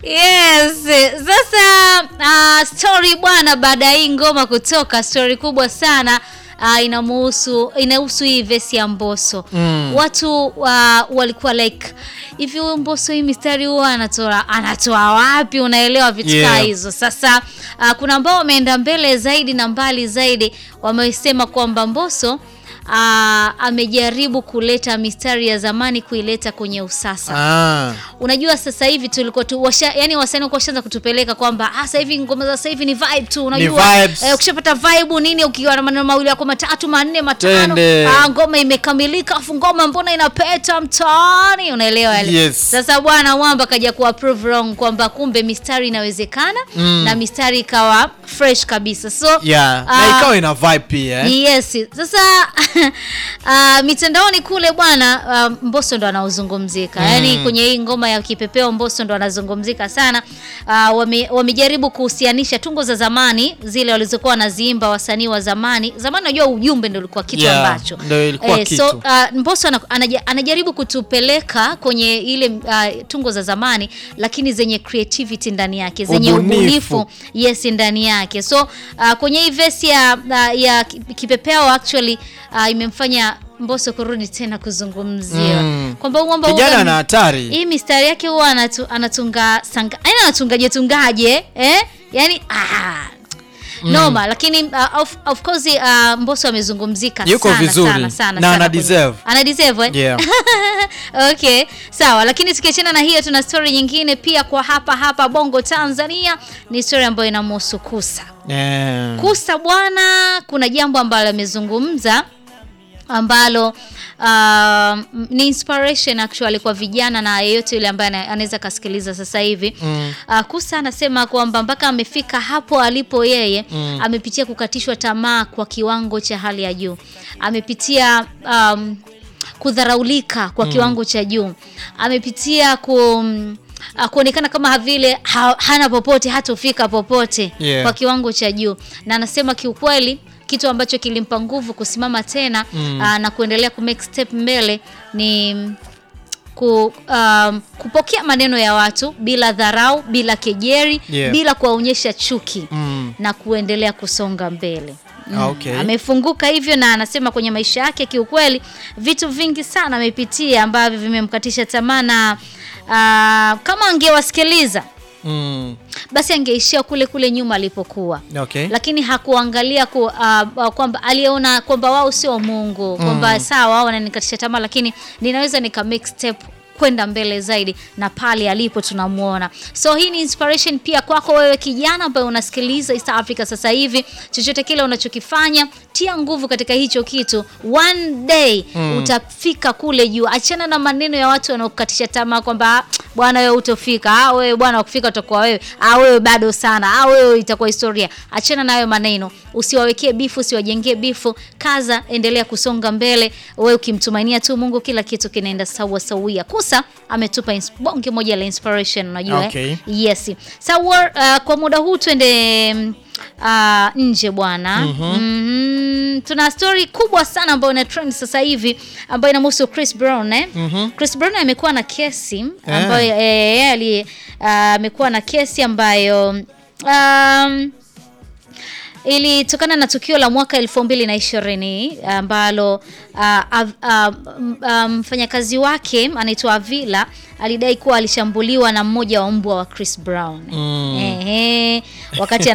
Yes. Sasa uh, story bwana, baada ya hii ngoma kutoka, story kubwa sana uh, inamuhusu inahusu hii vesi ya Mbosso Mm. watu uh, walikuwa like hivi, huyu Mbosso hii mistari huwa anatoa anatoa wapi? Unaelewa vitu kaa Yeah. hizo. Sasa uh, kuna ambao wameenda mbele zaidi na mbali zaidi, wamesema kwamba Mbosso uh, amejaribu kuleta mistari ya zamani kuileta kwenye usasa Ah. unajua sasa hivi tulikuwa tu washa, yani wasanii walikuwa washaanza kutupeleka kwamba ah, sasa hivi ngoma za sasa hivi ni vibe tu unajua vibes. eh, ukishapata vibe nini ukiwa na maneno mawili yako matatu manne matano Twende. ah, ngoma imekamilika afu ngoma mbona inapeta mtaani unaelewa yale Yes. sasa bwana Wamba kaja ku approve wrong kwamba kumbe mistari inawezekana Mm. na mistari ikawa fresh kabisa so Yeah. ah, na ikawa ina vibe pia eh? Yes. Sasa uh, mitandaoni kule bwana uh, Mbosso ndo anaozungumzika Mm. yaani kwenye hii ngoma ya kipepeo Mbosso ndo anazungumzika sana. Uh, wame, wamejaribu kuhusianisha tungo za zamani zile walizokuwa wanaziimba wasanii wa zamani. Zamani najua ujumbe ndo ulikuwa kitu Yeah, ambacho ndo ilikuwa so kitu. uh, Mbosso ana, anaja, anajaribu kutupeleka kwenye ile uh, tungo za zamani lakini zenye creativity ndani yake zenye Ubunifu. ubunifu yes ndani yake so uh, kwenye hii vesi ya, uh, ya kipepeo actually uh, imemfanya Mbosso kurudi tena kuzungumziwa Mm. kwamba huu mwamba Kijana huwa- ana hatari. hii mistari yake huwa anatu, anatunga sanga yani anatungaje tungaje eh yani ah noma lakini uh, of, of course uh, Mbosso amezungumzika Yuko sana, vizuri. sana sana Na sana ana kwenye- deserve. ana deserve eh? Yeah. okay sawa lakini tukiachana na hiyo tuna story nyingine pia kwa hapa hapa bongo tanzania ni story ambayo inamhusu kusa Yeah. kusa bwana kuna jambo ambalo amezungumza ambalo uh, ni inspiration actually kwa vijana na yeyote yule ambaye ana- anaweza kasikiliza sasa hivi Mm. uh, kusa anasema kwamba mpaka amefika hapo alipo yeye Mm. amepitia kukatishwa tamaa kwa kiwango cha hali ya juu amepitia um, kudharaulika kwa kiwango cha juu amepitia ku uh, kuonekana kama vile ha, hana popote hatofika popote Yeah. kwa kiwango cha juu na anasema kiukweli kitu ambacho kilimpa nguvu kusimama tena Mm. uh, na kuendelea ku make step mbele ni ku, um, kupokea maneno ya watu bila dharau bila kejeri Yeah. bila kuwaonyesha chuki Mm. na kuendelea kusonga mbele Ah, okay. amefunguka hivyo na anasema kwenye maisha yake kiukweli vitu vingi sana amepitia ambavyo vimemkatisha tamaa na uh, kama angewasikiliza Mm. basi angeishia kule kule nyuma alipokuwa Okay. lakini hakuangalia ku, uh, kwamba aliona kwamba wao sio Mungu kwamba sawa wao wananikatisha tamaa lakini ninaweza nika make step kwenda mbele zaidi na pale alipo tunamuona so hii ni inspiration pia kwako wewe kijana ambaye unasikiliza East Africa sasa hivi chochote kile unachokifanya tia nguvu katika hicho kitu one day utafika kule juu achana na maneno ya watu wanaokukatisha tamaa kwamba "Ah, bwana wewe utofika ah wewe bwana ukifika utakuwa wewe ah wewe bado sana ah wewe itakuwa historia achana na hayo maneno usiwawekee bifu usiwajengee bifu kaza endelea kusonga mbele wewe ukimtumainia tu Mungu kila kitu kinaenda sawa sawia kusa ametupa ins- bonge moja la inspiration unajua eh? Okay. yes sawa uh, kwa muda huu twende mm, uh, nje bwana Mhm. tuna story kubwa sana ambayo ina trend sasa hivi ambayo inamhusu Chris Brown eh? Chris Brown amekuwa na kesi ambayo eh, yeye ali- ah, amekuwa na kesi ambayo um, ilitokana na tukio la mwaka elfu mbili na ishirini ambalo ah, av- ah, m- ah, mfanyakazi wake anaitwa Avila alidai kuwa alishambuliwa na mmoja wa mbwa wa Chris Brown Mm. Ehe, wakati